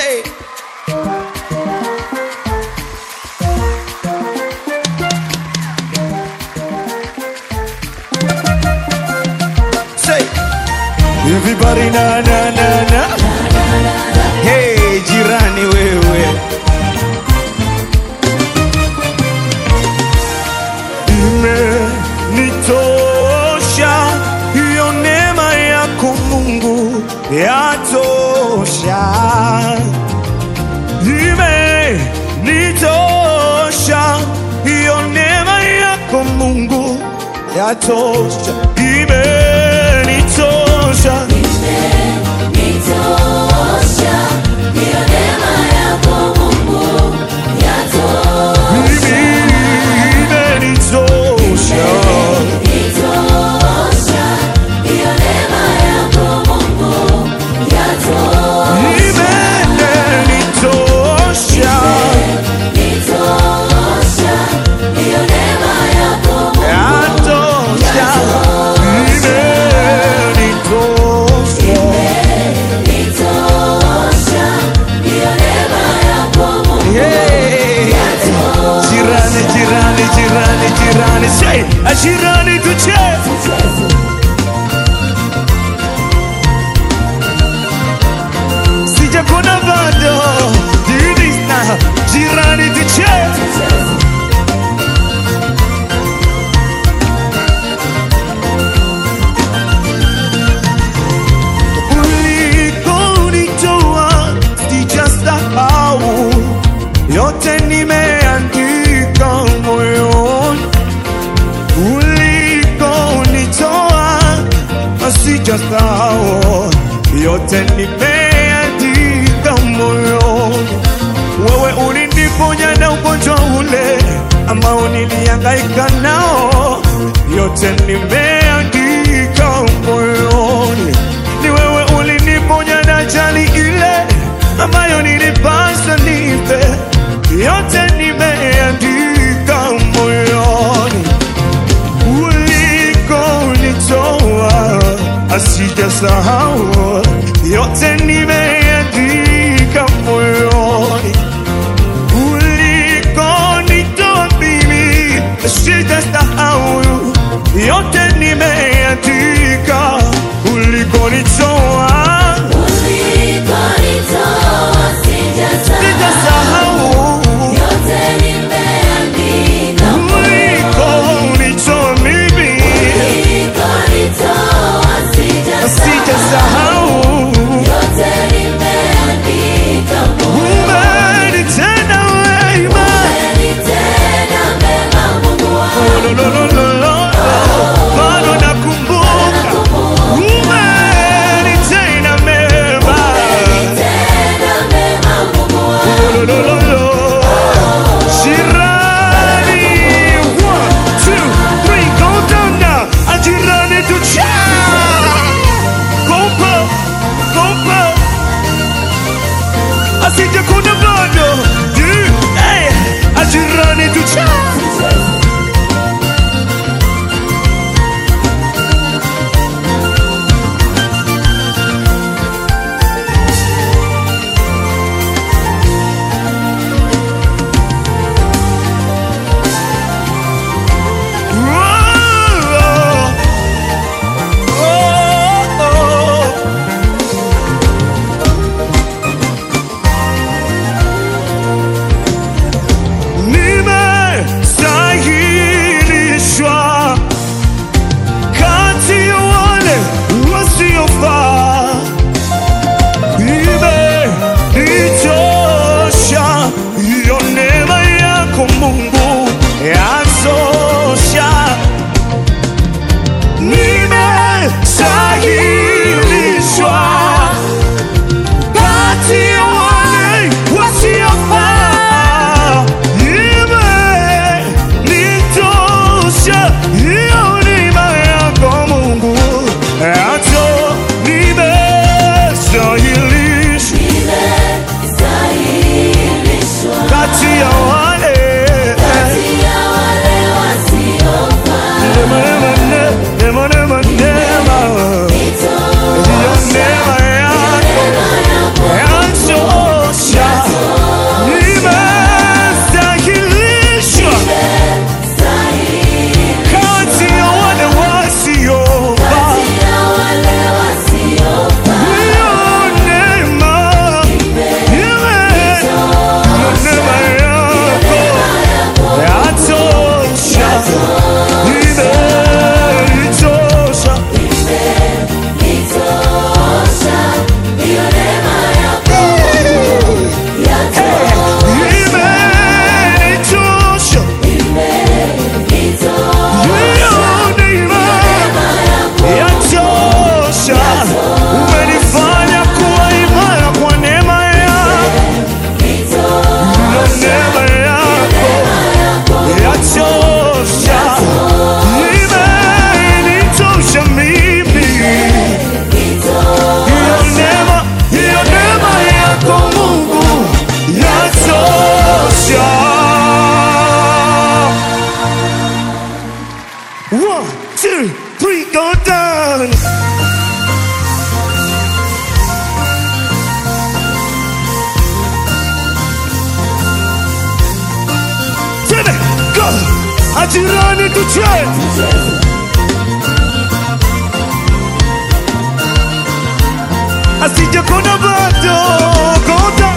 Say. Say. Everybody na na na na. Hey, jirani wewe. Imenitosha hiyo neema yako Mungu yatosha. Imenitosha hiyo neema yako Mungu yatosha. Imenitosha. Nitosha, hiyo neema yako Mungu yatosha. Imenitosha. Nitosha, hiyo neema yako Mungu yatosha. Imenitosha. Nitosha, hiyo neema yako Mungu Yatosha. Imenitosha. Nitosha, hiyo neema yako Mungu Yeah. Jirani, jirani, jirani, jirani, say, a jirani tucheze. Sijakuna bado, do this now. Jirani tucheze. Ulikonitoa sijasahau, yote nimeandika moyoni. Ulikonitoa sijasahau, yote nimeandika moyoni. Wewe uliniponya na ugonjwa ule ambao nilihangaika nao, yote nimeandika moyoni. Ni wewe uliniponya na ajali ile ambayo nilipaswa nife, yote nimeandika moyoni. Ulikonitoa asijasahau, yote nimeandika moyoni ulikonitoa mimi sitasahau, yote nimeandika. Ulikonitoa Ulikonitoa sijasahau, sitasahau, yote nimeandika. ulikonitoa mimi Ulikonitoa sijasahau, sitasahau, majirani tucheze asije kuna bado kota